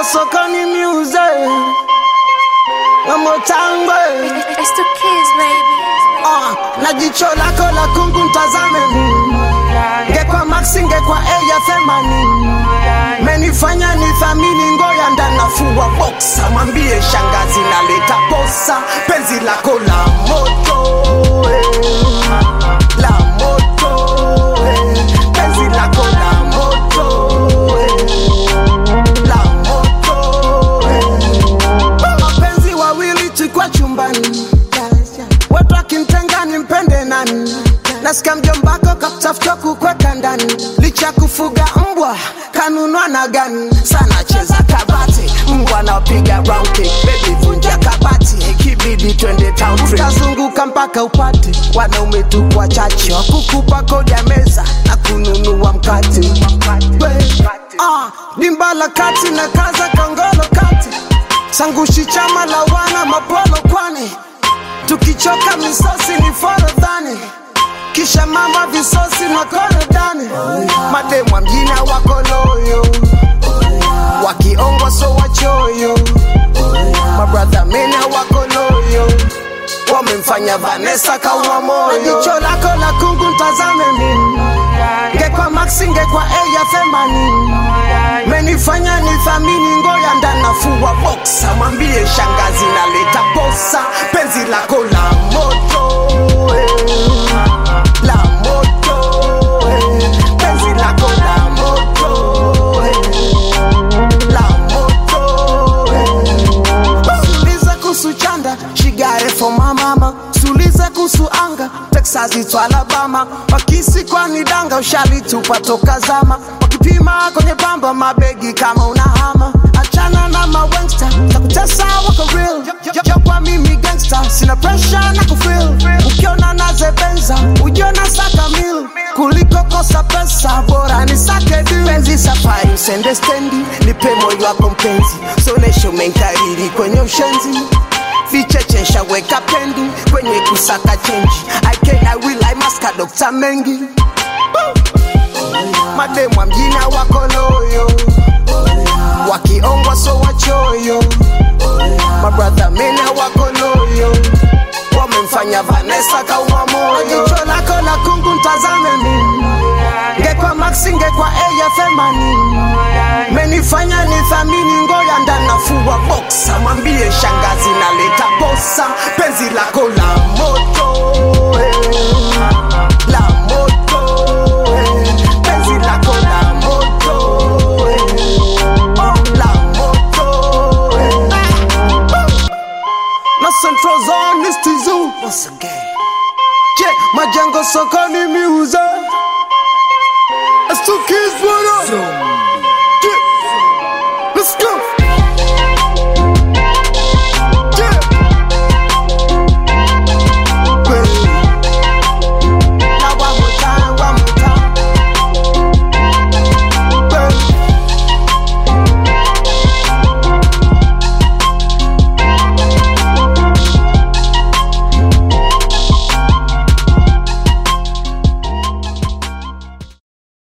sokoni miuze wamotangwe It's the kids, baby. uh, na jicho lako la kungu ntazame mimi ngekwa maxi ngekwa eya themani menifanya ni thamini ngoya ndanafua boksa mwambie shangazi naleta posa penzi lako la moto eh. la moto eh. penzi lako la moto eh. la moto eh. mapenzi wawili tukwa chumbani watu akintenga nimpende nani nasikia mjombako kakutafuta kukweka ndani licha kufuga mbwa kanunwa na gani sana cheza kabati mbwa napiga round kick baby vunja kabati ikibidi twende town trip utazunguka mpaka upate wanaume tu wachache wakukupa kodi ya meza na kununua mkate ah, dimba la kati na kaza kongolo kati sangushi chama la wana mapolo kwani tukichoka misosi ni forodhani kisha mama visosi na korodani mademwa mjina wako loyo wakiongwa so wachoyo mabradha mena wako loyo wamemfanya vanesa kauma moyo jicho lako la kungu ntazame mimi ngekwa maxi ngekwa eya themanini menifanya ni thamini ngoya ndanafua boksa mwambie shangazi naleta posa penzi lako la moto eh. la moto eh. penzi lako la moto eh. la moto eh. suliza kuhusu chanda shigare for my mama suliza kuhusu anga texas itu alabama wakisi kwani danga ushalitupa toka zama wakipima kwenye bamba mabegi kama unahama achana na mawengsta takutesa wako real jokwa mimi gangsta sina pressure na kufil ukiona nazebenza ujiona saka mil kuliko kosa pesa bora ni sake du penzi safari usende stendi nipe moyo wako mpenzi sonesho menkariri kwenye ushenzi vichechesha weka pendi kwenye kusaka chenji aikena wilai maska dokta mengi mademwa mjina wako loyo wakiongwa so wachoyo mabradha mena wako loyo wamemfanya vanesa kauma moyo jicho lako la kungu ntazame mimi ngekwa maxi ngekwa eya themanini menifanya ni thamini ngoya ndanafua boksa mwambie shangazi naleta posa penzi lako la moto eh. la moto eh. penzi lako la moto eh. oh, la moto eh. na central zone is tizu once again je majengo sokoni miuza It's two kids, what up?